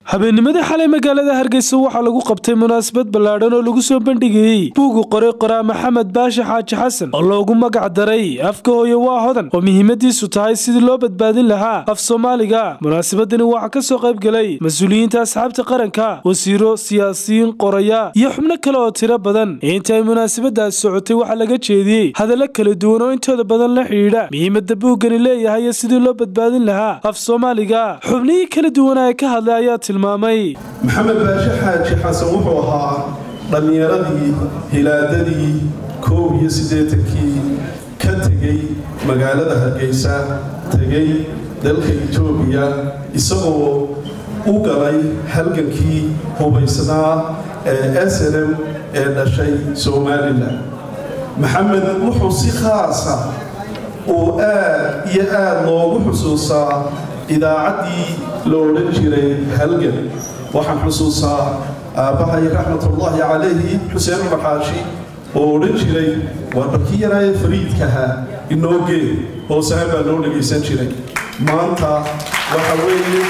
habeennimadii xalay magaalada hargeysa waxaa lagu qabtay munaasabad ballaadhan oo lagu soo bandhigayey buugu qoray qoraa maxamed baashi xaaji xasan oo loogu magac daray afka hooye waa hodan oo muhiimadiisu tahay sidii loo badbaadin lahaa af soomaaliga munaasabadani waxaa ka soo qayb gelay mas-uuliyiinta asxaabta qaranka wasiiro siyaasiyiin qoraya iyo xubno kale oo tiro badan inta ay munaasabadaas socotay waxaa laga jeediyey hadallo kala duwan oo intooda badan la xidhiidha muhiimada buuggani leeyahay iyo sidii loo badbaadin lahaa af soomaaliga xubnihii kala duwana ee ka hadlay ayaa tilmaamay maxamed baashe xaaji xasan wuxuu ahaa dhallinyaradii hilaadadii koob iyo siddeetankii ka tegey magaalada hargeysa tegey dalka etoobiya isagoo u galay halgankii hubaysnaa ee snm ee dhashay somalilan maxamed wuxuu si khaasa uu aad iyo aad loogu xusuusaa idaacaddii la odhan jiray halgan waxaan xusuusaa aabbahay raxmatullaahi calayhi xuseen umar xaashi oo odhan jiray waa barkii yaraaye fariidkaha inoo gee hoosahan baa loo dhegaysan jiray maanta waxa weeye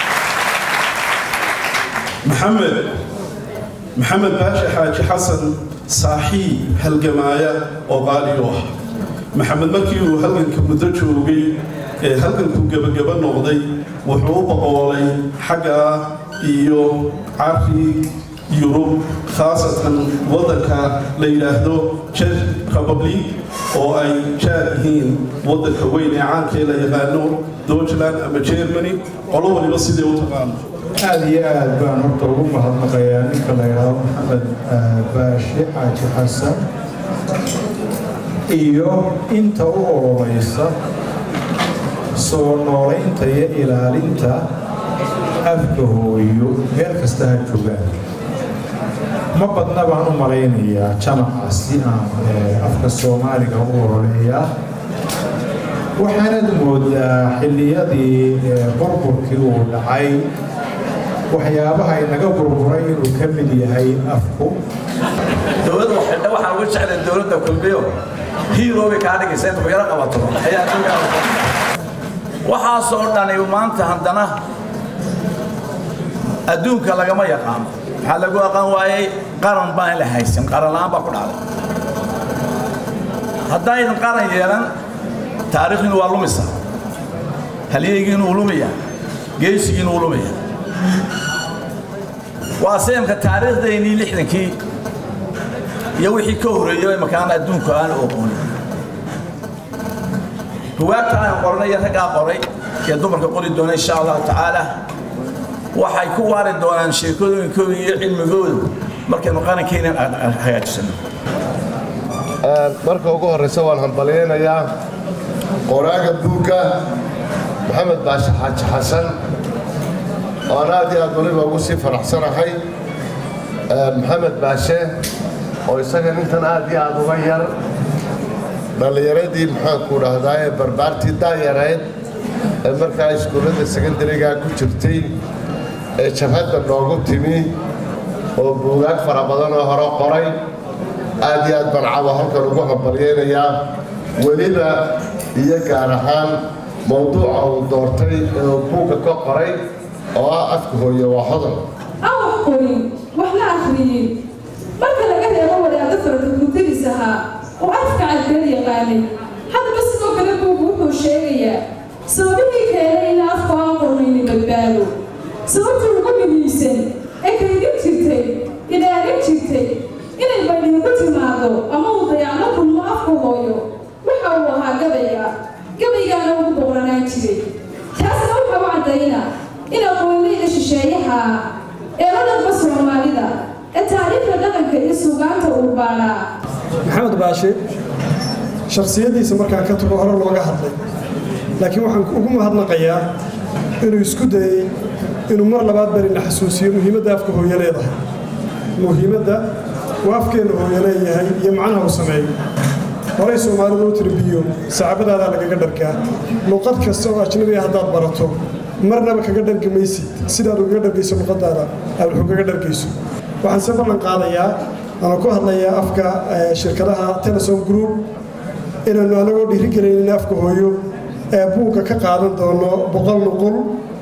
maxamed maxamed baashe xaaji xasan saaxiib halgamaaya oo qaali u ah maxamed markii uu halganka muddo joogay ee halgankuu gebagaba noqday wuxuu u boqoolay xagga iyo cari yurub khaasatan waddanka la yidhaahdo jek republic oo ay jaar yihiin waddanka weyn ee caankee la yaqaano deutschland ama germany qolo waliba sidee u taqaano aada iyo aad baan horta ugu mahadnaqayaa ninka la yidhaahdo maxamed baashi xaaji xasan iyo inta u ololaysa soo noolaynta iyo ilaalinta afka hooyo meel kasta ha joogaan ma badna baan u malaynayaa jamaca si aan afka soomaaliga u ololeeyaa waxaanad moodaa xilliyadii burburkii uu dhacay waxyaabaha inaga burburay inuu ka mid yahay afku dowladda xidha waxaan uga jeclay dowladda kulmiyo hiiroobay kaa dhigaysa inta ku yaro qabato ayaa waxaasoo dhani maanta haddana adduunka lagama yaqaano waxaa lagu aqaan waayey qaran baan la haysan qaran la'aan baa ku dhacday haddaydan qaran yeelan taariikhdiinu waa lumisa halyeygiinu uu lumaya geesigiinu uu lumaya waa seemka taariikhdaynii lixdankii iyo wixii ka horreeyey makaan adduunku aan oqoon buwaagta aan qoranay iyo raggaa qoray iyo dumarka qori doona insha allahu tacaala waxay ku waari doonaan sheekooyinkooda iyo cilmigooda markaynu qarankeenan hagaajisano marka ugu horraysa waan hambalyaynayaa qoraaga buugga maxamed baashe xaaji xasan oan aad iyo aad waliba ugu sii faraxsanahay maxamed baashe oo isaga nintan aad iyo aad uga yar dhallinyaradii maxaanku dhahdaa ee barbaartii daayareed ee markaa iskuullada sekandarigaa ku jirtay ee jabhadda noogu timi oo buugaag fara badan oo hore qoray aad iyo aad baan caba halkan ugu hambalyaynayaa weliba iyo gaar ahaan mawduuca uu doortay ee uu buugga ka qoray oo ah afka hooye waa hodan awaf qorin wax la akhriyey marka laga reebo wadaadda farada gudadiis ahaa oo afka cadbeed yaqaanay haddaba sidoo kale buugu wuxuu sheegayaa sababihii keenay in afku aan qornayni badbaado sababta ugu muhiimsan ee kaydin jirtay ilaalin jirtay inay baydhin ku timaado ama uu dayacno kulmo afku hooyo waxa uu ahaa gabayga gabaygaana ugu boqranaan jiray taasna waxa u caddayna in aqoonleyda shisheeyaha ee la dhanba soomaalida ee taariikhda dhaqanka iyo suugaanta uu baanaa maxamed baashe shakhsiyaddiisa markaan ka tago hore looga hadlay laakiin waxaan ugu mahadnaqayaa inuu isku dayey inuu mar labaad barina xasuusiyo muhiimadda afka hooyo leedahay muhiimadda uu afkeenna hooyo leeyahay iyo macnaha uu sameeyo horay soomaalidu u tirbiyo sacaabadaadaa lagaga dharkaa luuqad kasta oo ajnabiga haddaad barato marnaba kaga dhargi maysid sidaad ugaga dhargayso luqadaada aad wax ugaga dhargayso waxaan se ballan qaadayaa ama ku hadlayaa afka shirkadaha telesom group inaannu anagoo dhiirigelaynin afka hooyo ee buugga ka qaadan doono boqol nuqul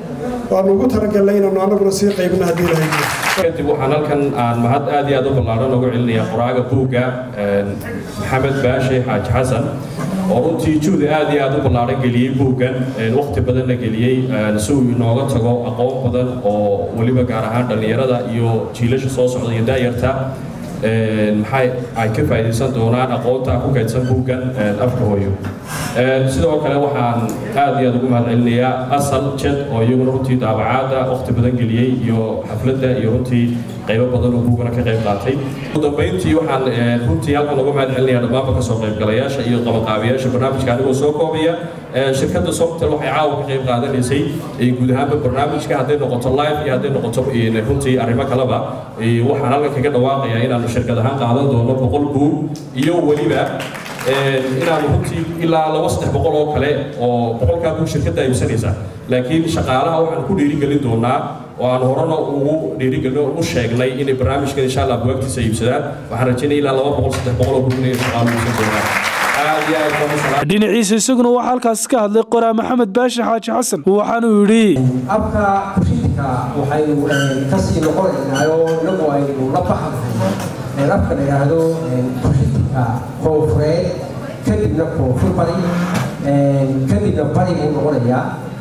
waanu ugu talagalnay inaanu annaguna sii qaybno haddii lahayd kadib waxaan halkan aan mahad aad iyo aad u ballaaran ugu celinayaa qoraaga buugga maxamed baashe xaaji xasan oo runtii juhdi aad iyo aad u ballaaran geliyey buuggan waqti badanna geliyey si uu inooga tago aqoon badan oo weliba gaar ahaan dhallinyarada iyo jiilasha soo socda iyo daayarta maxay ay ka faa'iidaysan doonaan aqoonta ku kaydsan buuggan afka hooyo sidoo kale waxaan aad iyo aad ugu mahad celinayaa asal jed oo iyaguna runtii daabacaadda waqti badan geliyey iyo xafladda iyo runtii qaybo badan oo buugana ka qayb qaatay ugu dambeyntii waxaan runtii halkan uga mahad celinayaa dhammaanba kasoo qaybgalayaasha iyo qabanqaabiyaasha barnaamijka anigoo soo koobaya shirkadda softel waxay caawa ka qayb qaadanaysay guud ahaanba barnaamijka hadday noqoto live iyo hadday noqoto runtii arrimo kaleba waxaan halkan kaga dhawaaqayaa inaanu shirkad ahaan qaadan doono boqol buug iyo weliba inaanu runtii ilaa laba saddex boqol oo kale oo boqolkaa buug shirkadda iibsanaysa laakiin shaqaalaha waxaan ku dhiirigelin doonaa oo aan horena ugu dhiirigelin u sheegnay inay barnaamijkan insha allah bugaagtiisa iibsadaan waxaan rajaynaya ilaa laba boqol saddex boqol oo buug inay shaqaalu iibsan doonaan dhinaciisa isaguna waxaa halkaasi ka hadlay qoraa maxamed baashi xaaji xasan waxaanuu yidhi abka kushiidka waxaynu kasii noqonaynaa oo inagu aynu la baxnahay afka la yidhaahdo kushiidka koonfureed kadibna koonfur bari kadibna bari buu noqonayaa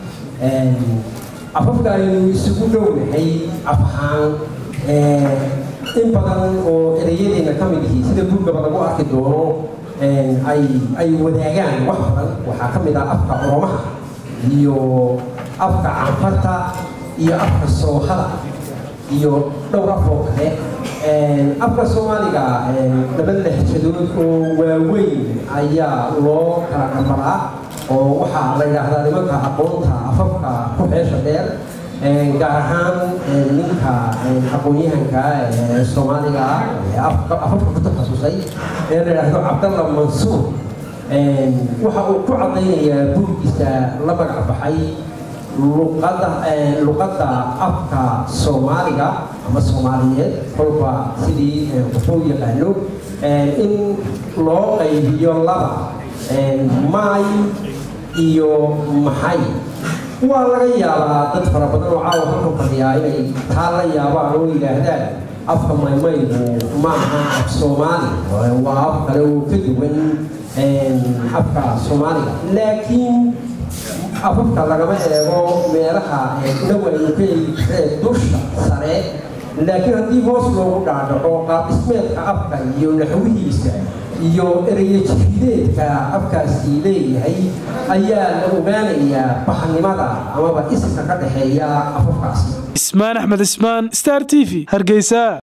afafka aynu isugu dhownahay af ahaan in badan oo erayadeena ka mid yihiin sida buugaba lagu arki doono ay ay wadaagaan wax badan waxaa ka mid ah afka oromaha iyo afka canfarta iyo afka soohada iyo dhowr af oo kale afka soomaaliga laba lehjadood oo waaweyn ayaa loo kala dhamaraa oo waxaa la yidhaahdaa nimanka aqoonta afafka ku xeesha dheer gaar ahaan ninka aqoon-yahanka soomaaliga afafka ku takhasusay ee la yidhaahdo cabdalla mansuur waxa uu ku caddaynayaa buuggiisa la magac baxay luqadda luqadda afka soomaaliga ama soomaaliyeed kolba sidii wuxuu yaqaano in loo qaybiyo laba maay iyo maxay waa laga yaabaa dad fara badan oo caawa halkan fadhiyaa inay taa la yaabaan oo yidhaahdaan afka maymaygu ma aha af soomaali waa af kale oo ka duwan afka soomaaliga laakiin afafka lagama eego meelaha inagu aynu ka eegi dusha sare laakiin haddii hoos loogu dhaadhaco qaab dhismeedka afka iyo naxwihiisa iyo ereyo jifideedka afkaasi leeyahay ayaa la ogaanayaa baxnimada amaba iska ka dhexeeya afafkaasi ismaan axmed ismaan star t v hargeysa